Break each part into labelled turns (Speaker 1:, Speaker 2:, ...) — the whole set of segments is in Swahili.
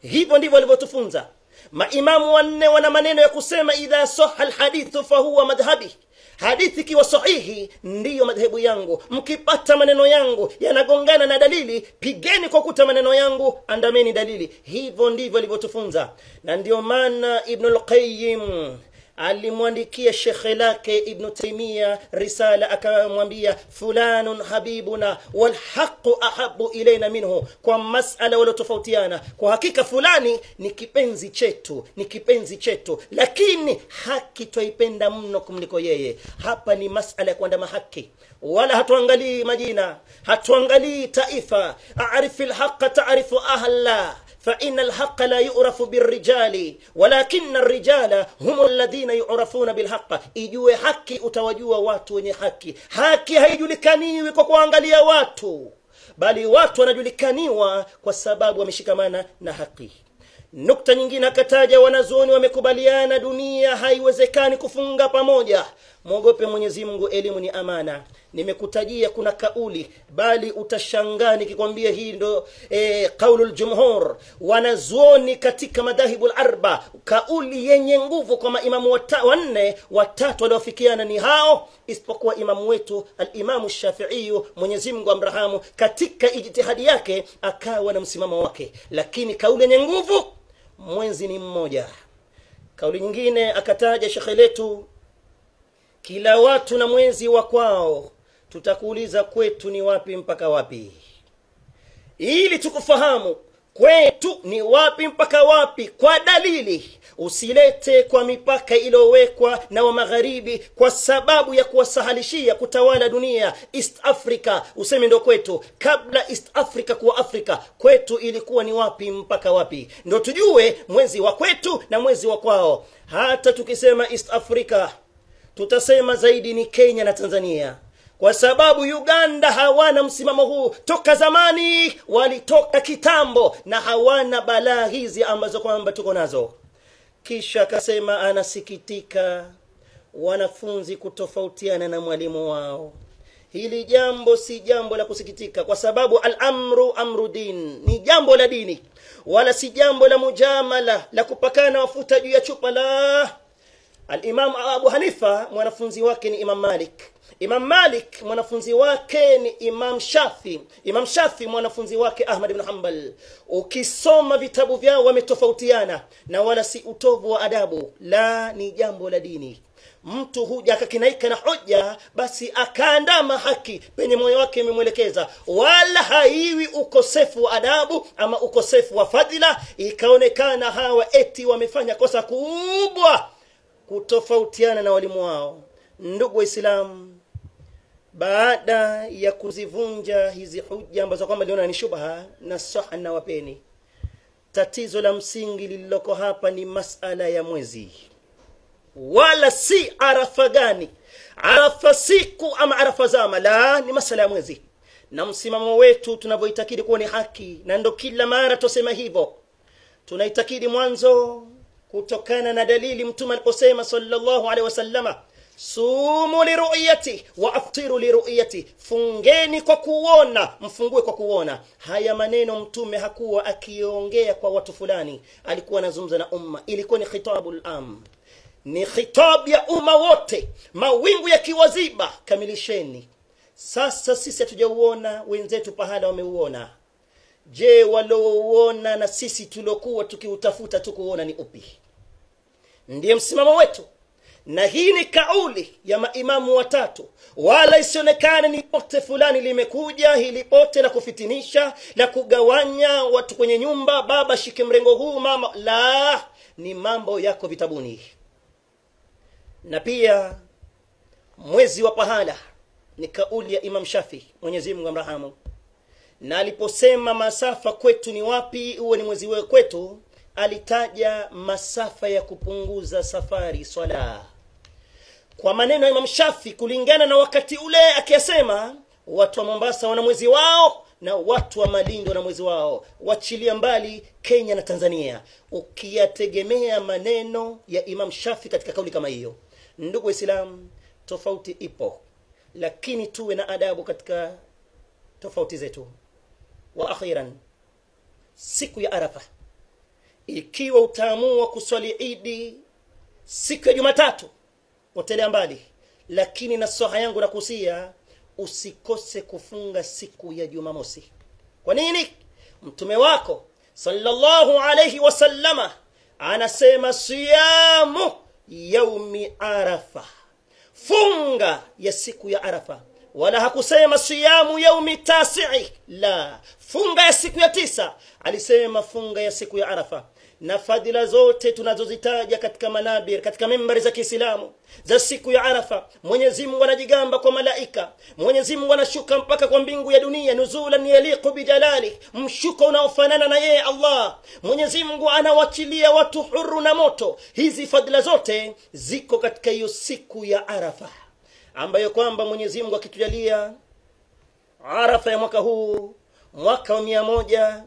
Speaker 1: hivyo ndivyo walivyotufunza maimamu wanne wana maneno ya kusema idha saha lhadithu fahuwa madhhabi hadithi ikiwa sahihi ndiyo madhehebu yangu mkipata maneno yangu yanagongana na dalili pigeni kwa kuta maneno yangu andameni dalili hivyo ndivyo alivyotufunza na ndio maana ibnu lqayim alimwandikia shekhe lake ibnu taimia risala akamwambia fulanun habibuna walhaqu ahabu ilaina minhu kwa masala waliotofautiana kwa hakika fulani ni kipenzi chetu ni kipenzi chetu lakini haki twaipenda mno kumliko yeye hapa ni masala ya kuandama haki wala hatuangalii majina hatuangalii taifa arifi lhaqa tarifu ahla فإن الحق لا يعرف بالرجال ولكن الرجال هم الذين يعرفون بالحق ijue haki utawajua watu wenye haki haki haijulikaniwi kwa kuangalia watu bali watu wanajulikaniwa kwa sababu wameshikamana na haki nukta nyingine akataja wanazuoni wamekubaliana dunia haiwezekani kufunga pamoja mwogope mwenyezi mungu elimu ni amana nimekutajia kuna kauli bali utashangaa nikikwambia hii ndo e, qaulu ljumhur wanazuoni katika madhahibu larba kauli yenye nguvu kwa maimamu wata, wanne watatu waliofikiana ni hao isipokuwa imamu wetu alimamu shafiiyu mwenyezimngu amrahamu katika ijtihadi yake akawa na msimamo wake lakini kauli yenye nguvu mwezi ni mmoja kauli nyingine akataja shekhe letu kila watu na mwezi wa kwao tutakuuliza kwetu ni wapi mpaka wapi ili tukufahamu kwetu ni wapi mpaka wapi kwa dalili usilete kwa mipaka iliyowekwa na wa magharibi kwa sababu ya kuwasahalishia kutawala dunia east africa useme ndo kwetu kabla east africa kuwa afrika kwetu ilikuwa ni wapi mpaka wapi ndo tujue mwezi wa kwetu na mwezi wa kwao hata tukisema east africa tutasema zaidi ni kenya na tanzania kwa sababu uganda hawana msimamo huu toka zamani walitoka kitambo na hawana balaa hizi ambazo kwamba tuko nazo kisha akasema anasikitika wanafunzi kutofautiana na mwalimu wao hili jambo si jambo la kusikitika kwa sababu alamru amru din ni jambo la dini wala si jambo la mujamala la kupakana mafuta juu ya chupa la alimam abu hanifa mwanafunzi wake ni imam malik imam malik mwanafunzi wake ni imam shafi imam shafi mwanafunzi wake ahmad ibn hambal ukisoma vitabu vyao wametofautiana na wala si utovu wa adabu la ni jambo la dini mtu huja akakinaika na hoja basi akaandama haki penye moyo wake imemwelekeza wala haiwi ukosefu wa adabu ama ukosefu wa fadhila ikaonekana hawa eti wamefanya kosa kubwa kutofautiana na walimu wao ndugu waislamu baada ya kuzivunja hizi huja ambazo kwamba liona ni shubha na saha na wapeni tatizo la msingi lililoko hapa ni masala ya mwezi wala si arafa gani arafa siku ama arafa zama la ni masala ya mwezi na msimamo wetu tunavyoitakidi kuwa ni haki na ndo kila mara tosema hivyo tunaitakidi mwanzo kutokana na dalili mtume aliposema sallallahu alaihi wasallama sumu liruyati wa aftiru liruyati fungeni kwa kuona mfungue kwa kuona haya maneno mtume hakuwa akiongea kwa watu fulani alikuwa anazungumza na umma ilikuwa ni khitabu lam ni khitab ya umma wote mawingu yakiwaziba kamilisheni sasa sisi hatujauona wenzetu pahala wameuona je waliouona na sisi tuliokuwa tukiutafuta tukuona ni upi ndiye msimamo wetu na hii ni kauli ya maimamu watatu wala isionekane ni pote fulani limekuja hili pote la kufitinisha la kugawanya watu kwenye nyumba baba shike mrengo huu mama la ni mambo yako vitabuni na pia mwezi wa pahala ni kauli ya imam shafi mwenyezi mungu amrahamu na aliposema masafa kwetu ni wapi huwe ni mwezi wewe kwetu alitaja masafa ya kupunguza safari swala kwa maneno ya imam shafi kulingana na wakati ule akiyasema watu wa mombasa wana mwezi wao na watu wa malindi wana mwezi wao wachilia mbali kenya na tanzania ukiyategemea maneno ya imam shafi katika kauli kama hiyo ndugu waislamu tofauti ipo lakini tuwe na adabu katika tofauti zetu wa akhiran siku ya arafa ikiwa utaamua kuswali idi siku ya jumatatu potelea mbali lakini nasaha yangu nakusia usikose kufunga siku ya jumamosi kwa nini mtume wako sallallahu alayhi wasallama anasema siyamu yaumi arafa funga ya siku ya arafa wala hakusema siyamu yaumi tasii la funga ya siku ya tisa alisema funga ya siku ya arafa na fadhila zote tunazozitaja katika manabir katika membari za kiislamu za siku ya arafa mwenyezi mungu anajigamba kwa malaika mwenyezi mungu anashuka mpaka kwa mbingu ya dunia nuzulan yaliqu bijalali mshuko unaofanana na yeye allah mwenyezi mungu anawachilia watu huru na moto hizi fadhila zote ziko katika hiyo siku ya arafa ambayo kwamba mwenyezi mungu akitujalia arafa ya mwaka huu mwaka wa mia moja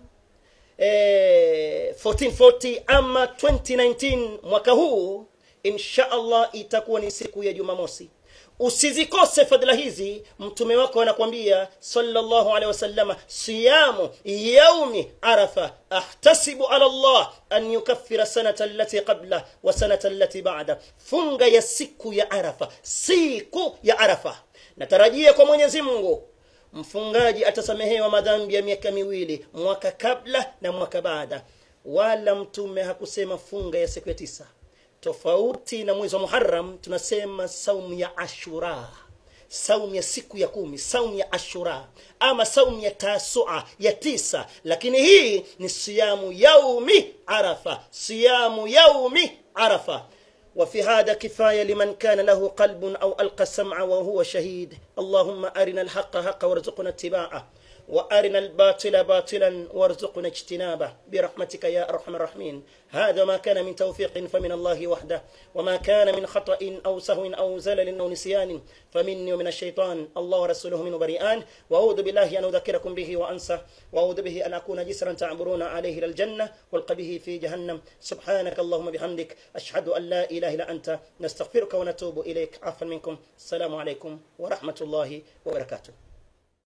Speaker 1: eh, 1440 ama 2019 mwaka huu insha allah itakuwa ni siku ya jumamosi usizikose fadhila hizi mtume wako anakwambia sallallahu alaihi wasallama siyamu yaumi arafa ahtasibu ala allah an yukaffira sanata allati qabla wa sanata allati ba'da funga ya siku ya arafa siku ya arafa natarajia kwa mwenyezi mungu mfungaji atasamehewa madhambi ya miaka miwili mwaka kabla na mwaka baada wala mtume hakusema funga ya siku ya tisa tofauti na mwezi wa muharam tunasema saumu ya ashura saumu ya siku ya kumi saumu ya ashura ama saumu ya tasua ya tisa lakini hii ni siyamu yaumi arafa siyamu yaumi arafa وفي هذا كفاية لمن كان له قلب أو ألقى السمع وهو شهيد اللهم أرنا الحق حقا وارزقنا اتباعه وأرنا الباطل باطلا وارزقنا اجتنابه برحمتك يا أرحم الراحمين هذا ما كان من توفيق فمن الله وحده وما كان من خطأ أو سهو أو زلل أو نسيان فمني ومن الشيطان الله ورسوله من بريئان وأعوذ بالله أن أذكركم به وأنسى وأعوذ به أن أكون جسرا تعبرون عليه إلى الجنة والقى به في جهنم سبحانك اللهم بحمدك أشهد أن لا إله إلا أنت نستغفرك ونتوب إليك عفوا منكم السلام عليكم ورحمة الله وبركاته